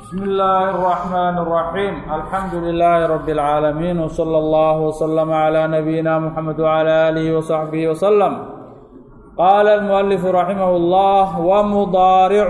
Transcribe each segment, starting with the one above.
بسم الله الرحمن الرحيم الحمد لله رب العالمين وصلى الله وسلم على نبينا محمد وعلى آله وصحبه وسلم قال المؤلف رحمه الله ومضارع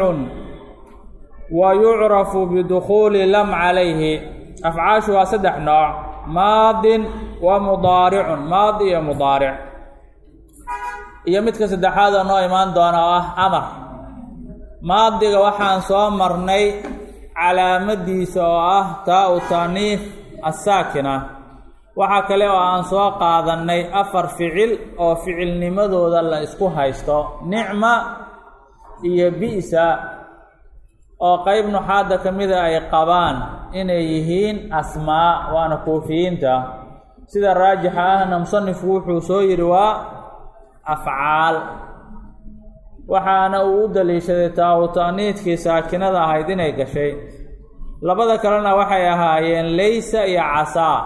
ويعرف بدخول لم عليه أفعاشها سدح نوع ماض ومضارع ماضي ومضارع iyo midka saddexaada noo imaan doona oo ah amar maadiga waxaan soo marnay calaamadiisa oo ah taa u taaniif assaakina waxaa kale oo aan soo qaadannay afar ficil oo ficilnimadooda la isku haysto nicma iyo bi'sa oo qeyb nuxaadda ka mida ay qabaan inay yihiin asmaa waana kuufiyiinta sida raajixa ahna musanifku wuxuu soo yidhi waa afcaal waxaana uu u daliishaday taa-u ta'niidkii saakinada ahayd inay gashay labada kalena waxay ahaayeen laysa iyo casaa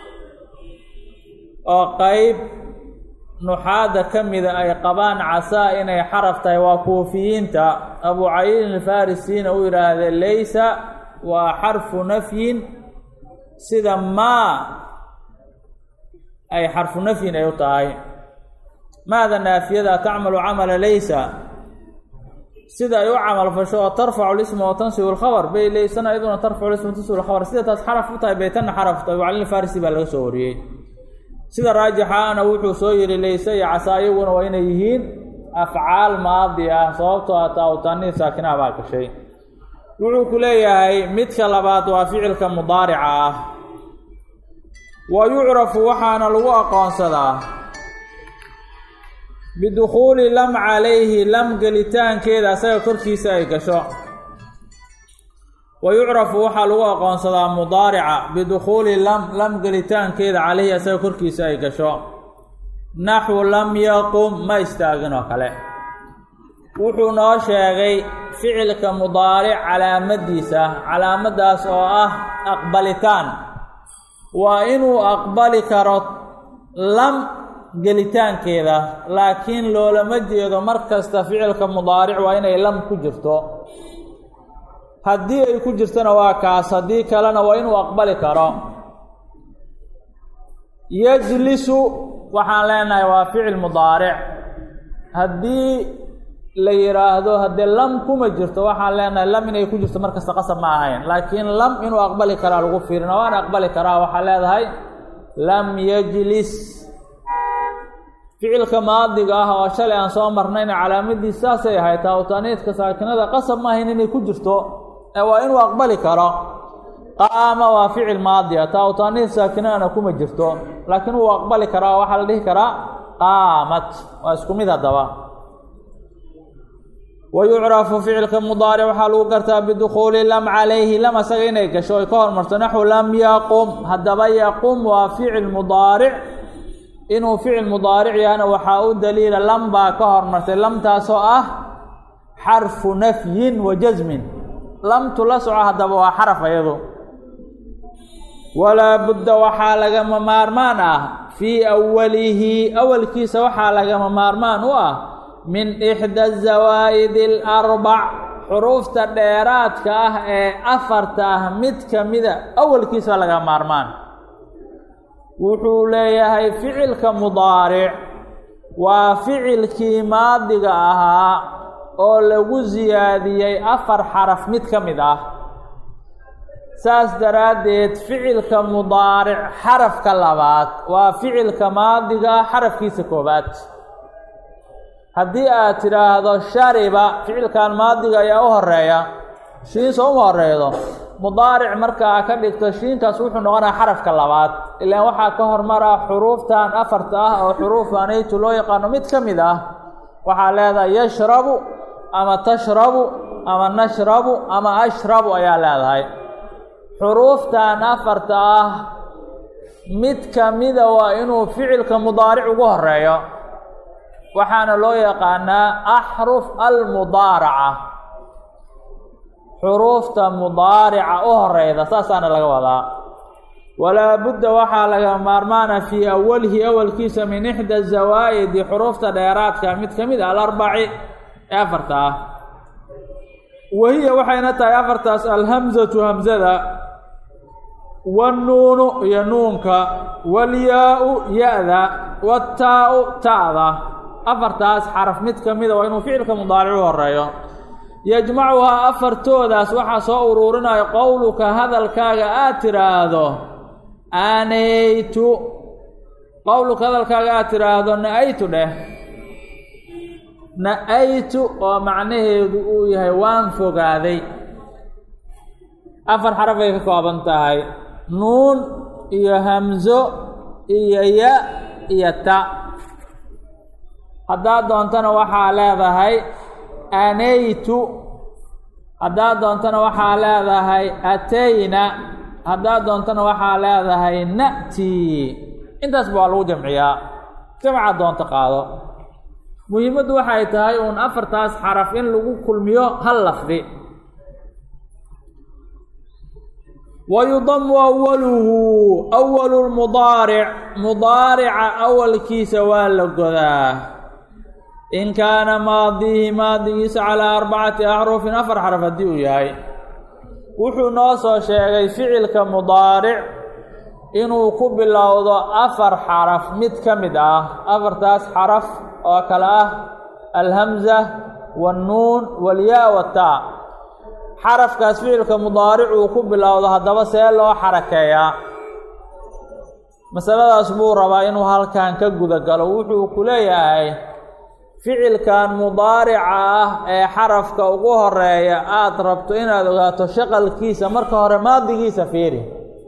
oo qeyb nuxaadda ka mida ay qabaan casaa inay xaraf tahay waa kuufiyiinta abu caliilin alfarisiina uu yidhaahdee laysa waa xarfu nafyin sida maa ay xarfu nafyin ay u tahay maada naafiyada tacmalu camala laysa sida ay u camal fasho oo tarfacu lisma oo tansibu lkhabar bay laysana iyaduna tarfacu lisma tansibu lkhabar sida taas xaraf u tahay baytanna xaraf tahay wacalil farisi baa laga soo wariyey sida raajixaana wuxuu soo yihi layse iyo casaa iyaguna waa inay yihiin afcaal maadi ah sababtoo ah taa-utanii saakinaha baa gashay wuxuu ku leeyahay midka labaad waa ficilka mudaarica ah wa yucrafu waxaana lagu aqoonsadaa bidukhuuli lam calayhi lam gelitaankeeda asaga korkiisa ay gasho wa yucrafu waxaa lagu aqoonsadaa mudaarica bidukhuuli lam lam gelitaankeeda calayhi asaga korkiisa ay gasho naxwu lam yaqum ma istaagin oo kale wuxuu noo sheegay ficilka mudaaric calaamadiisa calaamadaas oo ah aqbalitaan waa inuu aqbali karo lam gelitaankeeda laakiin loolama jeedo mar kasta ficilka mudaaric waa inay lam ku jirto haddii ay ku jirtona waa kaas haddii kalena waa inuu aqbali karo yajlisu waxaan leenahay waa ficil mudaaric haddii la yidhaahdo haddee lam kuma jirto waxaan leenahay lam inay ku jirto mar kasta qasab ma ahayn laakiin lam inuu aqbali karaa lagu fiirina waana aqbali karaa waxaa leedahay lam yajlis ficilka maadiga ah oo shalay aan soo marnayna calaamadiis saasay ahayd taa-utaniidka saakinada qasab ma ahayn inay ku jirto ee waa inuu aqbali karo qaama waa ficil maadi ah taa-utaniid saakinadana kuma jirto laakiin wuu aqbali karaa waxaa la dhihi karaa qaamat waa isku mid haddaba wa yucrafu ficilka mudaaric waxaa lagu gartaa bidukhuuli lam calayhi lam asaga inay gasho ay ka hormarto naxwu lam yaqum haddaba yaqum waa ficil mudaaric inuu ficil mudaaric yahana waxaa u daliila lam baa ka hormartay lamtaasoo ah xarfu nafyin wa jasmin lamtu la soco haddaba waa xaraf ayadu walaa budda waxaa lagama maarmaan ah fii awalihi awalkiisa waxaa lagama maarmaan u ah min ixda zawaa'idi alarbac xuruufta dheeraadka ah ee afarta ah mid ka mida awalkiisa waa lagama maarmaan wuxuu leeyahay ficilka mudaaric waa ficilkii maadiga ahaa oo lagu siyaadiyey afar xaraf mid ka mid ah saas daraaddeed ficilka mudaaric xarafka labaad waa ficilka maadiga xarafkiisa koobaad haddii aad tidhaahdo shariba ficilkan maadiga ayaa u horeeya shiin soo uma horeedo mudaaric markaa ka dhigto shiinkaas wuxuu noqonaa xarafka labaad ilaan waxaa ka hormaraa xuruuftan afarta ah oo xuruufanaytu loo yaqaano mid ka mid ah waxaa leedahay yashrabu ama tashrabu ama nashrabu ama ashrabu ayaa leedahay xuruuftan afarta ah mid ka mida waa inuu ficilka mudaaric ugu horeeyo waxaana loo yaqaanaa axruf almudaaraca xuruufta mudaarica u horeyda saasaana laga wadaa walaa budda waxaa laga maarmaana fii awalihi awalkiisa min ixda zawaa'idi xuruufta dheeraadka mid ka mid a alarbaci ee afarta ah wahiya waxayna tahay afartaas alhamzatu hamzada wannuunu iyo nuunka walyaa-u ya-da wataa-u ta'da afartaas xaraf mid ka mida waa inuu ficilka mudaaricu horeeyo yajmacuhaa afartoodaas waxaa soo uruurinayo qowluka hadalkaaga aad tiraahdo aanaytu qowluka hadalkaaga aad tiraahdo na-aytu dheh na-aytu oo macnaheedu uu yahay waan fogaaday afar xaraf ay ka kooban tahay nuun iyo hamzo iyo ya iyo ta haddaad doontana waxaa leedahay anaytu haddaad doontana waxaa leedahay atayna haddaad doontana waxaa leedahay na'tii intaasba waa lagu jamciyaa jamcaad doonto qaado muhiimaddu waxay tahay uun afartaas xaraf in lagu kulmiyo hal lafdi wayudamu awaluhu awalu lmudaaric mudaarica awalkiisa waa la godaa in kaana maadihi maadigiisa calaa arbacati axrufin afar xaraf haddii uu yahay wuxuu noo soo sheegay ficilka mudaaric inuu ku bilowdo afar xaraf mid ka mid ah afartaas xaraf oo kale ah alhamza wannuun walyaa wataa xarafkaas ficilka mudaaric uu ku bilowdo haddaba see loo xarakeeyaa masaladaas buu rabaa inuu halkan ka guda galo wuxuu ku leeyahay ficilkan mudaarica ah ee xarafka ugu horeeya aada rabto inaad ogaato shaqalkiisa marka hore maadigiisa fiiri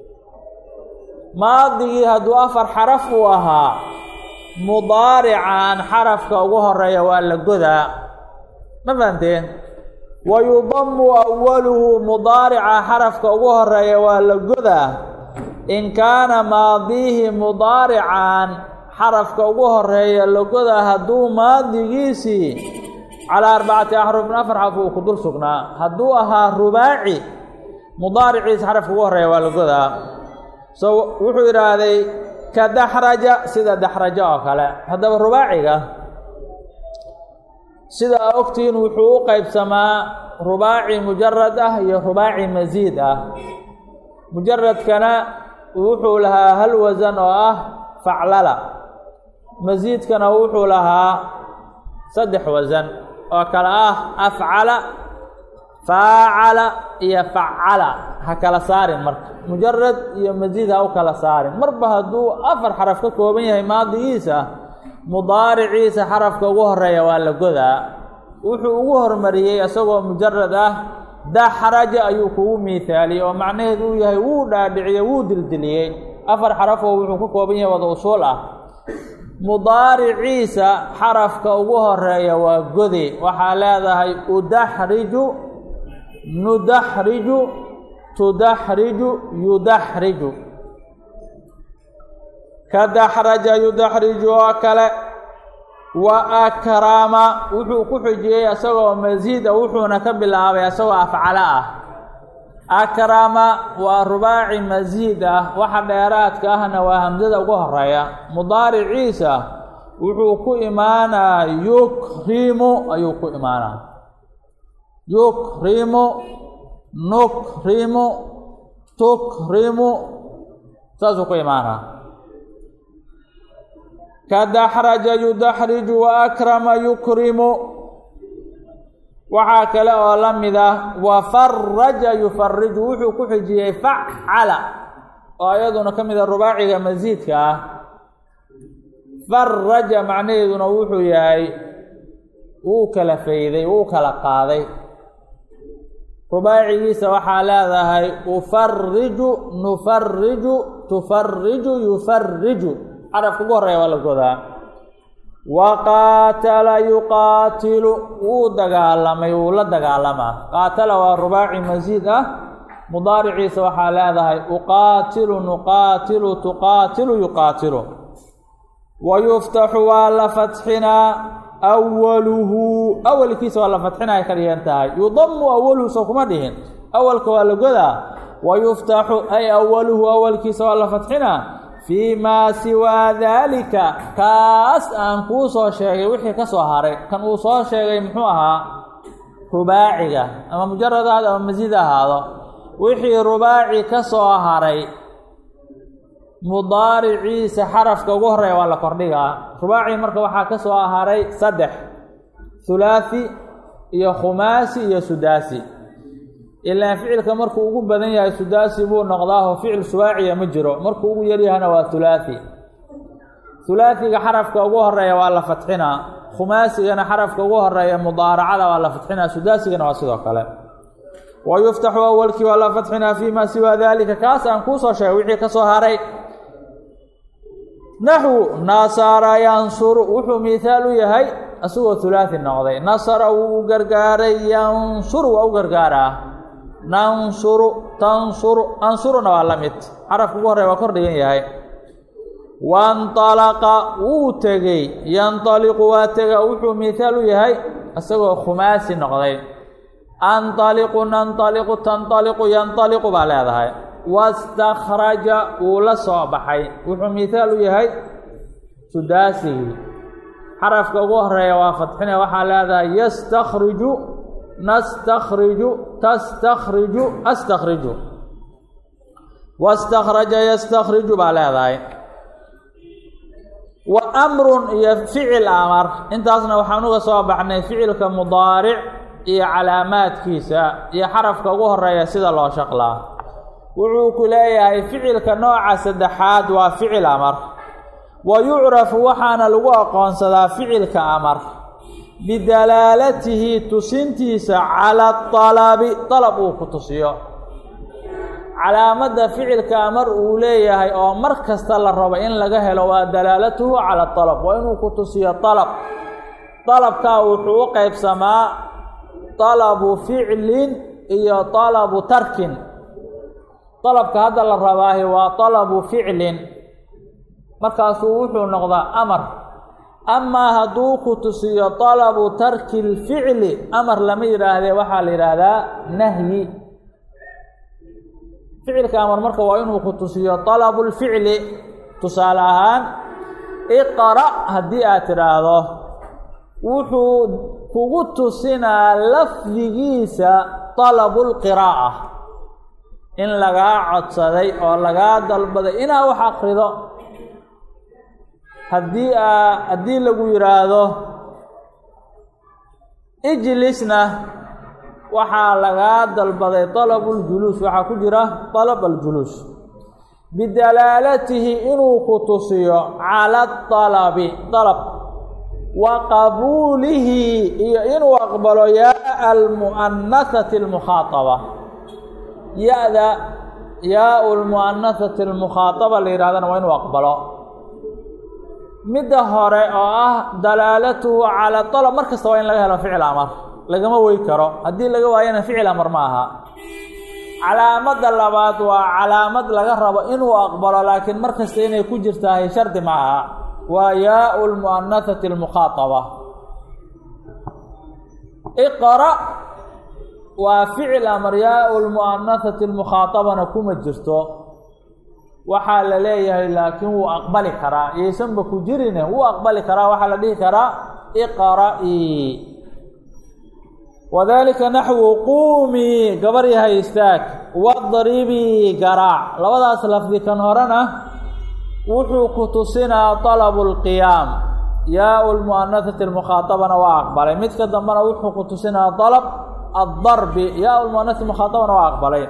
maadigii hadduu afar xaraf uu ahaa mudaarican xarafka ugu horeeya waa la godaa ma fahanteen wayudamu awaluhu mudaarica xarafka ugu horeeya waa la godaa in kaana maadiihi mudaarican xarafka ugu horeeya la godaa hadduu maadigiisii calaa arbacati axrufin afar xarf uu ku dul sugnaa hadduu ahaa rubaaci mudaariciisa xarafka ugu horeeya waa la godaa so wuxuu yidhaahday ka daxraja sida daxrajo oo kale haddaba rubaaciga sida aa ogtihiin wuxuu u qeybsamaa rubaaci mujarad ah iyo rubaaci masiid ah mujaradkana wuxuu lahaa hal wasan oo ah faclala masiidkana wuxuu lahaa saddex wasan oo kale ah afcala faacala iyo facala ha kala saarin marka mujarad iyo masiid ha u kala saarin marba hadduu afar xaraf ka kooban yahay maadigiisa mudaariciisa xarafka ugu horeeya waa la godaa wuxuu ugu hormariyey isagoo mujarad ah daxraja ayuu kugu miithaaliyey oo macnaheedu uu yahay wuu dhaadhiciyey wuu dildiliyey afar xarafoo wuxuu ka kooban yahay wada usuul ah mudaariciisa xarafka ugu horeeya waa gode waxaa leedahay udaxriju nudaxriju tudaxriju yudaxriju ka daxraja yudaxriju oo kale wa akrama wuxuu ku xujiyey isagoo masiida wuxuuna ka bilaabay isagoo afcalo ah akrama waa rubaaci masiid ah waxa dheeraadka ahna waa hamsada ugu horeeya mudaariciisa wuxuu ku imaanaa yukrimu ayuu ku imaanaa yukrimu nukrimu tukrimu saasuu ku imaanaa ka daxraja yudaxriju wa akrama yukrimu waxaa kale oo la mid ah wa faraja yufariju wuxuu ku xijiyey facala oo iyaduna ka mid a rubaaciga masiidka ah faraja macnaheeduna wuxuu yahay wuu kala fayday wuu kala qaaday rubaacigiisa waxaa leedahay ufariju nufariju tufariju yufariju xarafka ugu horeeya waa la godaa wa qaatala yuqaatilu wuu dagaalamay wuu la dagaalamaa qaatala waa rubaaci masiid ah mudaariciisa waxaa leedahay uqaatilu nuqaatilu tuqaatilu yuqaatilu wa yuftaxu waa la fatxinaa awaluhu awalkiisa waa la fatxinaya ka dhigan tahay yudamu awaluhu soo kuma dhihin awalka waa la godaa wa yuftaxu ay awaluhu awalkiisa waa la fatxinaa fii maa siwaa daalika kaas aan kuu soo sheegay wixii ka soo haray kan uu soo sheegay muxuu ahaa rubaaciga ama mujarad ahaado ama masiid ahaado wixii rubaaci ka soo haray mudaariciisa xarafka ugu horeeya waa la kordhigaa rubaaci marka waxaa ka soo haray saddex hulaathi iyo khumaasi iyo sudaasi ilaan ficilka markuu ugu badan yahay sudaasi buu noqdaaho ficil subaaciya ma jiro markuu ugu yaryahana waa hulaathi hulaathiga xarafka ugu horeeya waa la fatxinaa khumaasigana xarafka ugu horeeya mudaaracada waa la fatxinaa sudaasigana waa sidoo kale wa yuftaxu awalkii waa la fatxinaa fii maa siwaa daalika kaas aan kuusoo sheegay wixii ka soo haray naxwu nasara yansuru wuxuu mihaal u yahay isagoo hulaathi noqday nasara wuu u gargaaray yansuru waa u gargaaraa nansuru tansuru ansuruna waa la mid xarafka ugu horeya waa kor dhigan yahay wainطalaqa wuu tegey yanطaliqu waa tega wuxuu mihaal u yahay isagoo khumaasi noqday anطaliqu nanطaliqu tanطaliqu yanطaliqu baa leedahay wastakhraja wuu la soo baxay wuxuu mihaal u yahay sudaasigii xarafka ugu horeeya waa fadxine waxaa leedahay yastakhriju nastakhriju tastakhriju astakhriju wastakhraja yastakhriju baa leedahay wa amrun iyo ficil amar intaasna waxaan uga soo baxnay ficilka mudaaric iyo calaamaadkiisa iyo xarafka ugu horeeya sida loo shaqlaa wuxuu ku leeyahay ficilka nooca saddexaad waa ficil amar wa yucrafu waxaana lagu aqoonsadaa ficilka amar bidalaalatihi tusintiisa cala alabi dalab uu ku tusiyo calaamadda ficilka amar uu leeyahay oo mar kasta la rabo in laga helo waa dalaalatuhu cala alab waa inuu ku tusiyo dalab dalabkaa wuxuu u qeybsamaa dalabu ficlin iyo dalabu tarkin dalabka hadda la rabaahi waa dalabu ficlin markaasuu wuxuu noqdaa amar amaa hadduu ku tusiyo dalabu tarki lficli amar lama yidhaahdee waxaa la yidhaahdaa nahyi ficilka amar marka waa inuu ku tusiyo dalabu lficli tusaale ahaan iqra' haddii aad tidhaahdo wuxuu kugu tusinaa lafdigiisa dalabu lqiraa'a in lagaa codsaday oo lagaa dalbaday inaa wax akrido haddii aa haddii lagu yidhaahdo ijlisna waxaa lagaa dalbaday dalabuljuluus waxaa ku jira dalab aljuluus bidalaalatihi inuu ku tusiyo cala dalabi dalab wa qabuulihi iyo inuu aqbalo yaa almu'anahati almukhaaaba ya-da yaa lmu'anahati almukhaaaba la yidhahdana waa inuu aqbalo midda hore oo ah dalaalatuhu cala dalab mar kasta waa in laga helo ficil amar lagama wey karo haddii laga waayana ficil amar ma aha calaamadda labaad waa calaamad laga rabo inuu aqbalo laakiin mar kasta inay ku jirtahay shardi ma aha waa yaau lmu'anahati almukhaaaba iqra waa ficil amar yaau lmu'anahati almukhaaabana kuma jirto waxaa la leeyahay laakiin wuu aqbali karaa yaysanba ku jirine wuu aqbali karaa waxaa la dhihi karaa iqra'ii wadalika naxwu quumii gabar yahay istaag wadribii garaac labadaas lafdi kan horena wuxuu ku tusinaa dalabu lqiyaam yaau lmu'anahati almukhaaabana waa aqbalay midka dambena wuxuu ku tusinaa dalab addarbi yaau lmu'anahati mukhaaabana waa aqbalay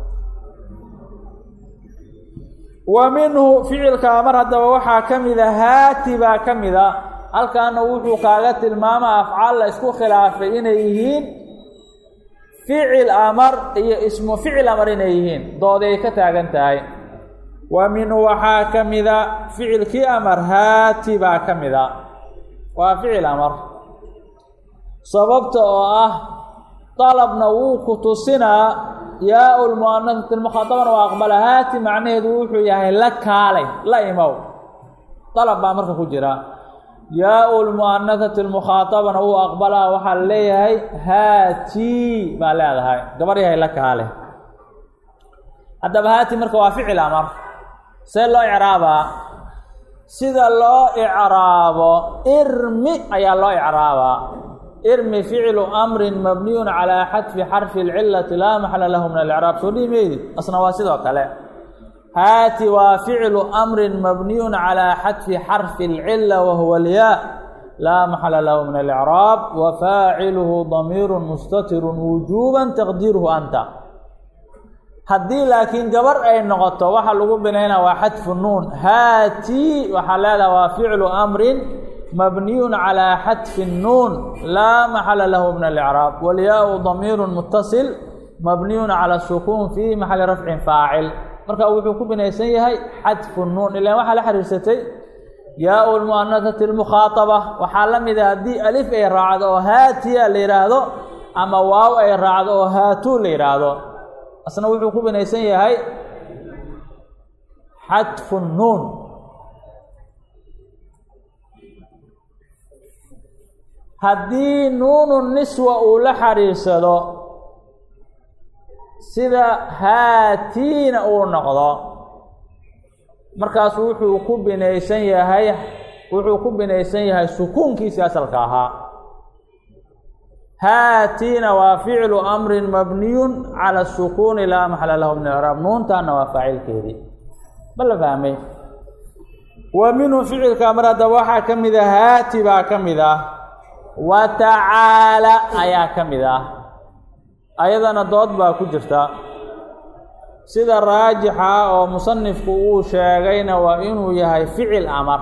wa minhu ficilka amar haddaba waxaa ka mida haati baa ka mida halkaana wuxuu kaaga tilmaama afcaal la isku khilaafay inay yihiin ficil amar iyo ismu ficil amar inay yihiin dooday ka taagan tahay wa minhu waxaa ka mida ficilkii amar haati baa ka mida waa ficil amar sababta oo ah dalabna wuu ku tusinaa yaau lmu'anahati almukhaaabana waa aqbala haati macnaheedu wuxuu yahay la kaalay la imow dalab baa marka ku jira yaau lmu'anahati almukhaaabana wuu aqbalaa waxaa la leeyahay haati baa leedahay gabar yahay la kaale haddaba haati marka waa ficil amar see loo icraabaa sida loo icraabo irmi ayaa loo icraabaa irmi ficlu amrin mabniyun calaa xadfi xarfi اlcilati laa maxala lahu min alcraab soo dhihi meydid asna waa sidoo kale haati waa ficlu amrin mabniyun calaa xadfi xarfi اlcila wahuwa alyaa laa maxala lahu min alcraab wa faaciluhu damiiru mustatiru wujuuba taqdiiruhu anta haddii laakiin gabar ay noqoto waxa lagu binayna waa xadfu nuun haati waxaa leedaha waa ficlu amrin mabniyun calaa xadfi nuun laa maxala lahu min alcraab walyaau damiiru mutasil mabniyun cala sukuun fii maxali rafcin faacil marka wuxuu ku binaysan yahay xadfu nuun ilaan waxaa la xiriirsatay yaau lmu'anasati lmukhaaaba waxaa la mida haddii alif ay raacdo oo haatiya la yidhaahdo ama waaw ay raacdo oo haatuu la yidhaahdo asna wuxuu ku binaysan yahay xadfu nuun haddii nuunu niswa uu la xariirsado sida haatiina uu noqdo markaas wuxuu ku binaysan yahay wuxuu ku binaysan yahay sukuunkiisii asalka ahaa haatiina waa ficlu amrin mabniyun cala sukuuni laa maxala lahu min icraab nuuntaana waa faacilkeedii ma la fahmay wa minhu ficilka mar haddaba waxaa ka mid a haati baa ka mid ah wa tacaala ayaa ka mid ah ayadana dood baa ku jirta sida raajixa oo musanifku uu sheegayna waa inuu yahay ficil amar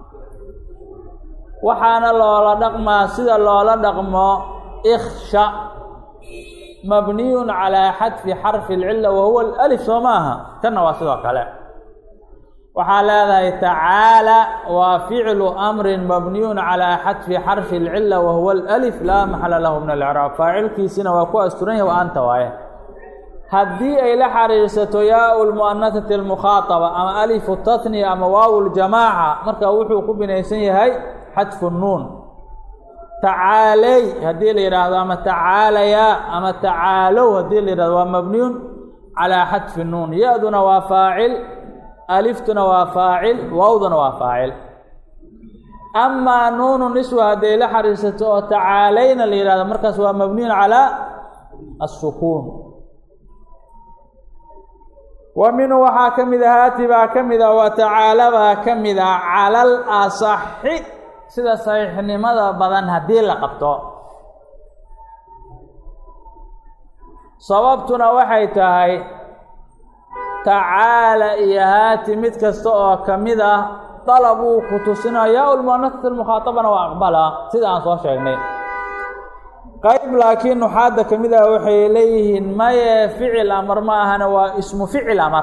waxaana loola dhaqmaa sida loola dhaqmo iksha mabniyun calaa xadfi xarfi اlcila wahuwa alif soo maaha kanna waa sidoo kale waxaa leedahay tacaala waa ficlu amrin mabniyun calaa xadfi xarfi اlcila wahuwa alif laa maxala lahu min alcraab faacilkiisina waa ku asturan yahy wa anta waaye haddii ay la xariirsato yaau lmu'anasati almukhaaaba ama alifu tatniya ama waaw ljamaaca marka wuxuu ku binaysan yahay xadfu nuun tacaaley haddii la yidhaahdo ama tacaalayaa ama tacaalow haddii la yidhahdo waa mabniyun calaa xadfi nuun ya-duna waa faacil aliftuna waa faacil waawduna waa faacil amaa nuunu niswa hadday la xariirsato oo tacaalayna la yidhahdo markaas waa mabniyun calaa asukuun wa minhu waxaa ka mid a haati baa ka mid a wa tacaala baa ka mid a cala al asaxi sida saxiixnimada badan haddii la qabto sababtuna waxay tahay tacaala iyo haati mid kasta oo ka mid ah dalab uu ku tusinaya yaa ulmuanasat almukhaatabana waa aqbala sida aan soo sheegnay qayb laakiin nuxaadda ka mid ah waxay leeyihiin maye ficil amar ma ahana waa ismu ficil amar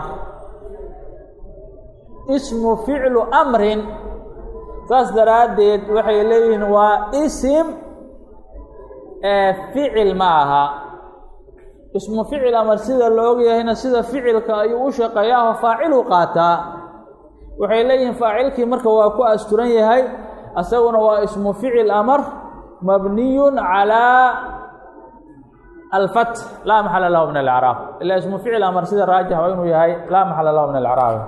ismu ficlu amrin saas daraaddeed waxay leeyihiin waa isim ee ficil ma aha ismu ficil amar sida la ogyahayna sida ficilka ayuu u shaqeeyaahoo faaciluu qaataa waxay leeyihiin faacilkii marka waa ku asturan yahay asaguna waa ismu ficil amar mabniyun calaa alfat laa maxala lahu min alacraab ilaa ismu ficil amar sida raajix waa inuu yahay laa maxala lahu min alacraab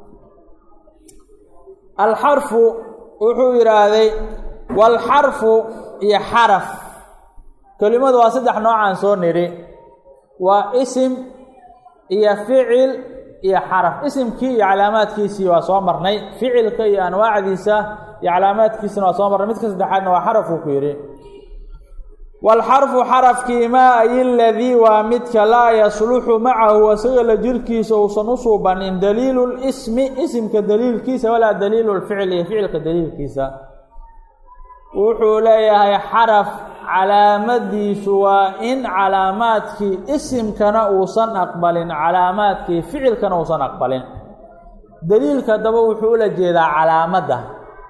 alxarfu wuxuu yidhaahday walxarfu iyo xaraf kelimadu waa saddex noocaan soo nidhi waa isim iyo ficil iyo xaraf isimkii iyo calaamaadkiisii waa soo marnay ficilka iyo anwaacdiisa iyo calaamaadkiisina waa soo marnay midka saddexaadna waa xarafuu ku yidhi walxarfu xarafkii maa ay ladii waa midka laa yasluxu macahu isaga la jirkiisa uusan u suubanin daliilu lismi isimka daliilkiisa walaa daliilu lficil iyo ficilka daliilkiisa wuxuu leeyahay xaraf calaamadiisu waa in calaamaadkii isimkana uusan aqbalin calaamaadkii ficilkana uusan aqbalin daliilka daba wuxuu ula jeedaa calaamadda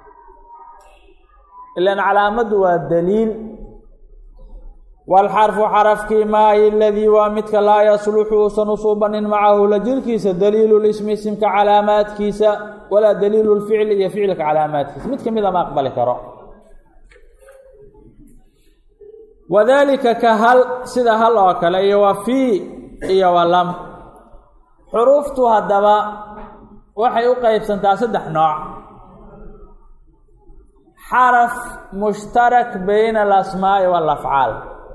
ilaan calaamaddu waa daliil walxarfu xarafkii maayi ladii waa midka laa yasluxu uusan u suubanin macahu la jirkiisa daliilu lismi isimka calaamaadkiisa walaa daliilu lficli iyo ficilka calaamaadkiisa mid ka mida ma aqbali karo wadaalika ka hal sida hal oo kale iyo wa fii iyo wa lam xuruuftu haddaba waxay u qeybsantaa saddex nooc xaraf mushtarak bayna alasmaa'i waalafcaal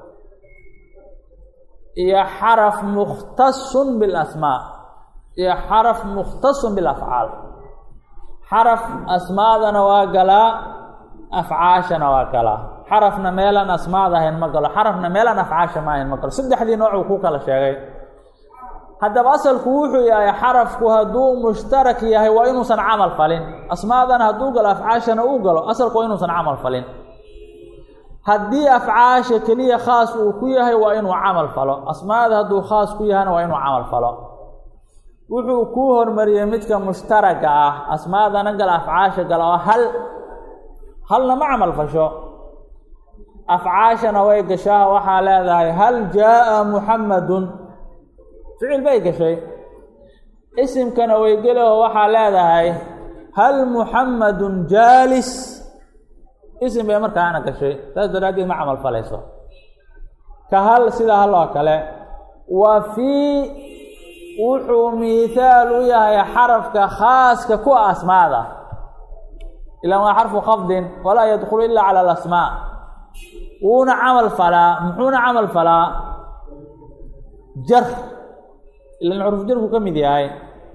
iyo xaraf mukhtasun bilasmaa iyo xaraf mukhtasun bilafcaal xaraf asmaadana waa galaa afcaashana waa galaa xarafna meelaan asmaada ahayn ma galo xarafna meelaan afcaasha ma ahayn ma galo saddexdii nooc uu ku kala sheegay haddaba asalku wuxuu yahay xarafku hadduu mushtarak yahay waa inuusan camal falin asmaadana hadduu galo afcaashana uu galo asalku waa inuusan camal falin haddii afcaasha keliya khaas uu ku yahay waa inuu camal falo asmaada hadduu khaas ku yahayna waa inuu camal falo wuxuu kuu hormariyey midka mushtaraga ah asmaadana gala afcaasha gala oo hal halna ma camal fasho afcaashana way gashaa waxaa leedahay hal jaa-a muxammadun ficil bay gashay isimkana way gelaho waxaa leedahay hal muxammadun jaalis isim bay markaana gashay saas daraaddeed ma camal falayso ka hal sida hal oo kale wa fii wuxuu miithaal u yahay xarafka khaaska ku asmaada ilaan waa xarfu khafdin walaa yadkhulu ilaa cala alasmaa wuuna camal falaa muxuuna camal falaa jar ilan xuruf jarku ka mid yahay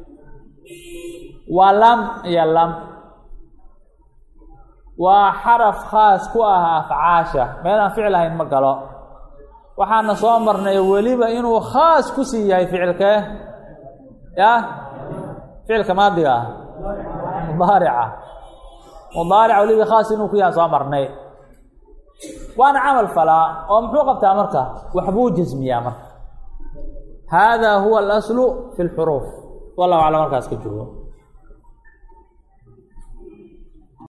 waa lam iyo lam waa xaraf khaas ku ah afcaasha meelaan ficil ahayn ma galo waxaana soo marnay weliba inuu khaas ku sii yahay ficilkee yah ficilka maadiga ah mudaarica mudaarica weliba khaas inuu ku yahay soo marnay waana camal falaa oo muxuu qabtaa marka waxbuu jasmiyaa marka hada huwa alaslu fi lxuruuf wallahu aclam markaas ka joogo